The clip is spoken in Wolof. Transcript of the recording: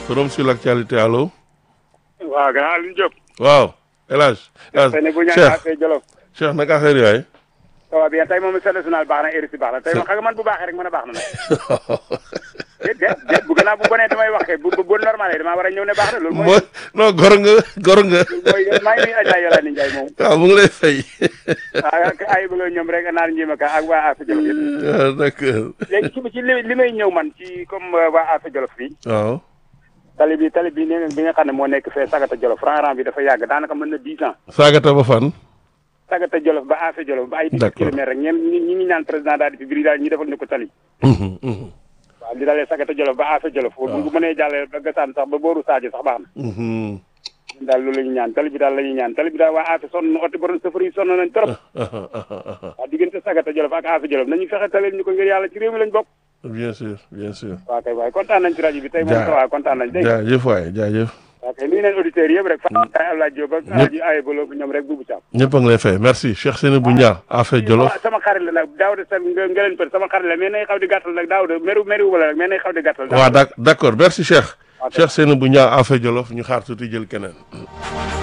forum sur l'actualité allo. waaw gannaaw Alioune Diop. waaw El Hadj. El Hadj tey ne bu ñu Cheikh affaire Jolof. Cheikh naka affaire yi waay. ça va bien tey moom seen national baax na RSI baax na tey moom xam nga man bu baaxee rek mën a baax na nag. déet déet déet bu gannaaw bu bonee damay wax kay bu bu bu normal damaa war a ñëw ne baax na loolu mooy. mooy non gor nga gor nga. mooy maa ngi nuyu Adja Yolande Ndiaye moom. waaw mu ngi lay fay. ah ay bëgg ñoom rek naan njima ka ak waa Afia Jolof yëpp. ah d'accord. léegi ci ci li li may ñëw man ci comme waa Afia Jolof fii. waaw. tali bi tali bi ne bi nga xam ne moo nekk fee Sagata Jolof rang-rang bi dafa yàgg daanaka mën na dix ans. Sagata ba fan. Sagata Jolof ba Afia Jolof ba ay dix D'accord. kilomètres rek ñeen ñi ñi ngi ñaan président daal di fi biri daal ñu defal ñu ko tali. Mhm, mhm, waaw li dalee Sagata Jolof ba Afia Jolof. bu bu mënee jàllee ba Gassane sax ba booru Sadio sax baax na. mhm. ñun daal loolu la ñuy ñaan tali bi daal la ñuy ñaan tali bi daal waa Afia sonn na oto borom safar yi sonn nañ trop. Ah, ah, ah, ah, ah. waaw diggante Sagata Jolof ak Afia Jolof nañu fexe talil ñu ko ngir yàlla ci réew mi lañ bokk. bien sûr bien sûr. waaw kay waaye kontaan nañ ci rajo bi tey moom Jaa- sa waaw kontaan nañ dégg nga. jaajëf waay jaajëf. waaw kay nuyu nañ auditeurs yëpp rek. Fatou Ndiaye Abdoulaye Diop ak Aji Aye Bolo ñoom rek Boubou Thiam. ñëpp a ngi lay fay merci Cheikh Seynabou Niang Afia Jolof. sama sama xarit la nag Daouda sa nga nga leen peut sama xarit la mais nay xaw di gàttal nag Daouda meru meru wala rek mais nay xaw di gàttal. waaw d'ac- d'accord merci Cheikh. Ok. Cheikh Seynabou Niang Afia Jolof ñu xaar tuuti jël keneen.